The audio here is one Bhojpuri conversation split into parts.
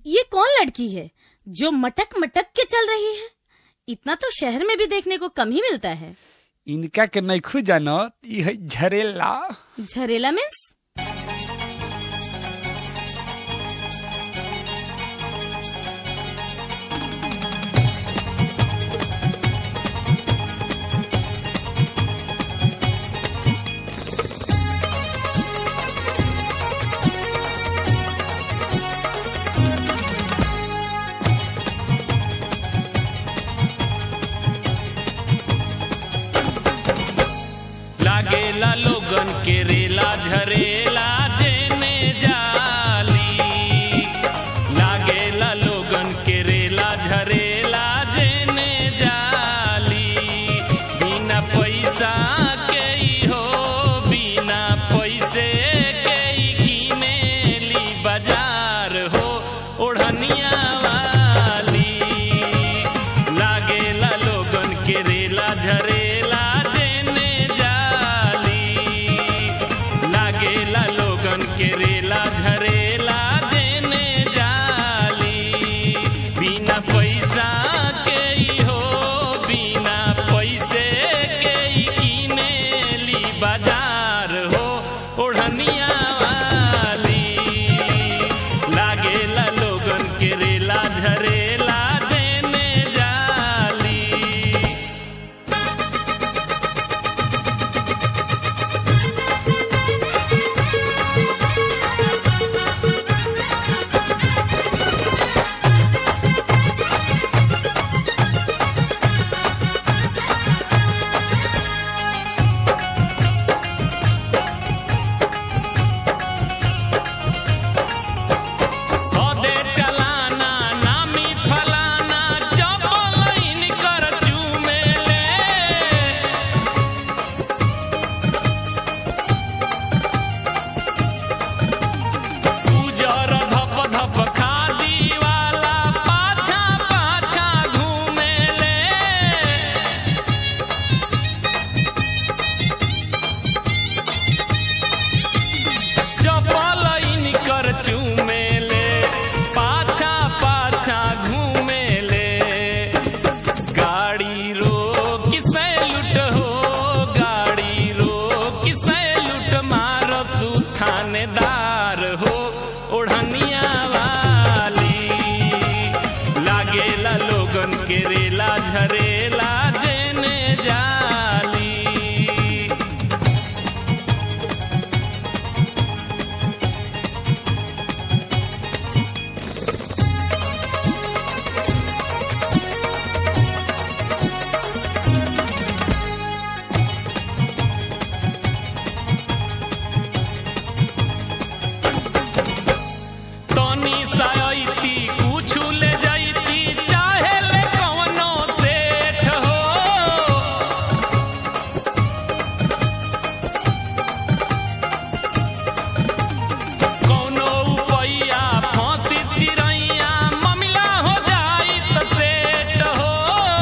ये कौन लड़की है जो मटक मटक के चल रही है इतना तो शहर में भी देखने को कम ही मिलता है इनका के नैखू जानत ई है झरेला झरेला मीन्स लागेला लोगन के रेला झरेला जेने जाली लागेला लोगन के रेला झरेला जेने जाली बिना पैसा के ही हो बिना पैसे के ही किनेली बाजार हो ओढ़निया वाली लागेला लोगन के रेला झरेला जेने जाली लागेला लोगन के रेला झरेला जेने जाली बिना पैसा के ही हो बिना पैसे के ही किनेली बाजार हो ओढ़निया वाली लागेला लोगन के रेला झरेला जेने जाली हदे चलाना नामी फलाना चपलइन कर चूमेले उजर धप धप खादी वाला पाछा पाछा घूमेले चपल इनकर चूमेले पाछा पाछा घूमेले गाड़ी रोक सैलूट हो गाड़ी रोक सैलूट मारो तू थानेदार हो ओढ़निया वाली लागेला लोगन के रेला झरेला जेने जाली तनी सायती कुछु ले जाइती चाहे ले कवनो सेठ हो कौनो उपैया फांसी चिरैया ममिला हो जाई त सेठ हो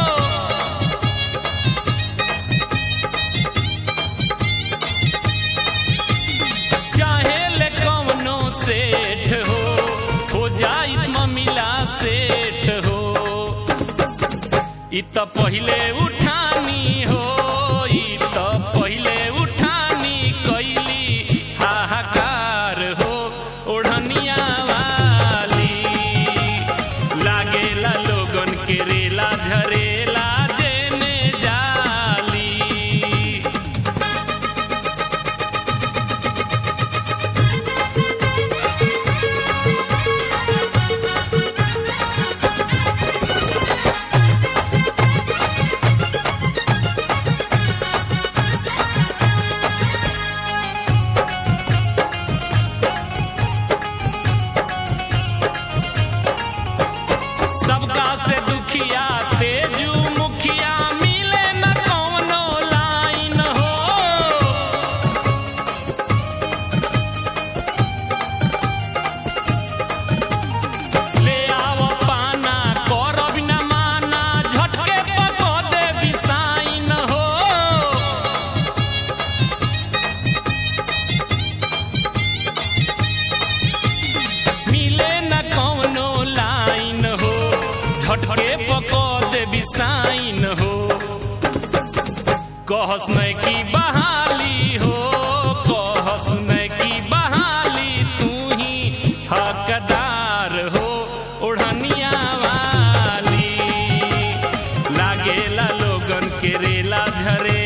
चाहे ले कवनो सेठ हो हो जाई ममिला सेठ हो इ त पहिले उठानी हो इ त पहिले उठानी कैली हाहाकार हो ओढ़निया वाली लागेला लोगन के रेला झरेला जेने जाली झरेला झरेला